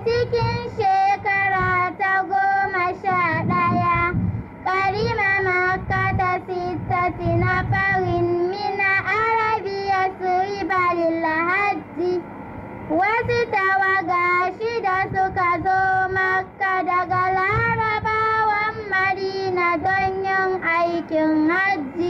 cikin shekara ta goma sha ɗaya karima makka ta sittati na farin mina arabiya su riba hajji wasu tawaga shida suka zo makka daga larabawan madina don yin aikin hajji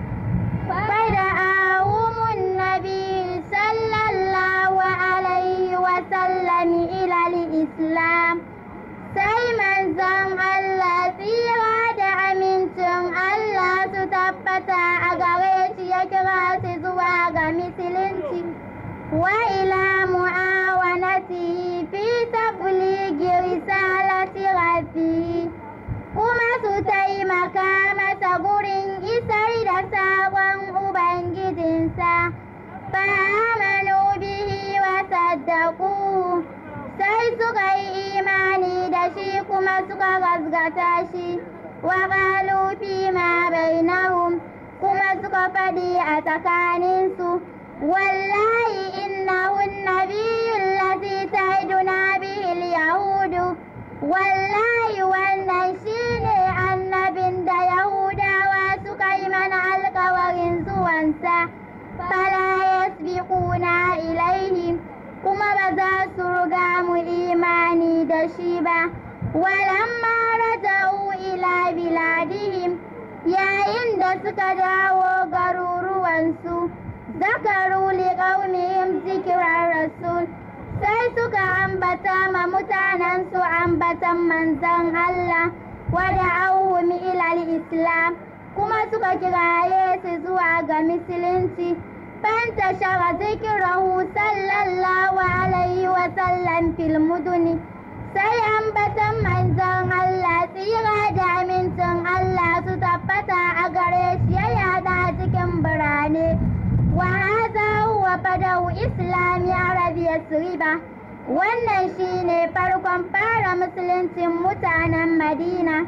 fada awumun nabi sallallahu alaihi wasallami ilal islam sai manzon Allah tsira da amincin Allah su tabbata a gare shi ya kira su zuwa ga musulunci wa ila mu'awanati fi tablighi risalati rabbi kuma su taimaka masa gurin isar da sabon ubangijinsa fa amanu bihi wa saddaku sai suka yi imani da shi kuma suka gasgata shi wa qalu fi ma bainahum kuma suka faɗi a tsakaninsu wallahi innahu nabiyyu allazi ta'iduna bihi yahudu wallahi wannan shine annabin da yahudawa suka yi mana alkawarin zuwansa fala yasbiquna ilaihim kuma ba za su riga mu imani da shi ba walamma raja'u ila biladihim yayin da suka dawo garuruwansu zakaru liqaumihim zikrar rasul sai suka ambata ma mutanensu ambatan manzon Allah wada auhum ila islam kuma suka kiraye su zuwa ga musulunci فانتشر ذكره صلى الله عليه وسلم في المدن sai ambatan manzon Allah tsira da amincin Allah su tabbata a gare shi ya yada cikin birane wa haza huwa fadau islami arabiya riba wannan shine farkon fara musuluncin mutanen madina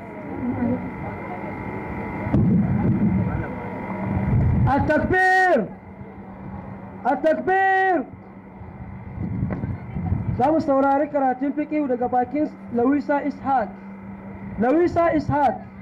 التكبير التكبير za mu saurari karatun fiƙihu daga bakin lawisa ishaq lawisa ishaq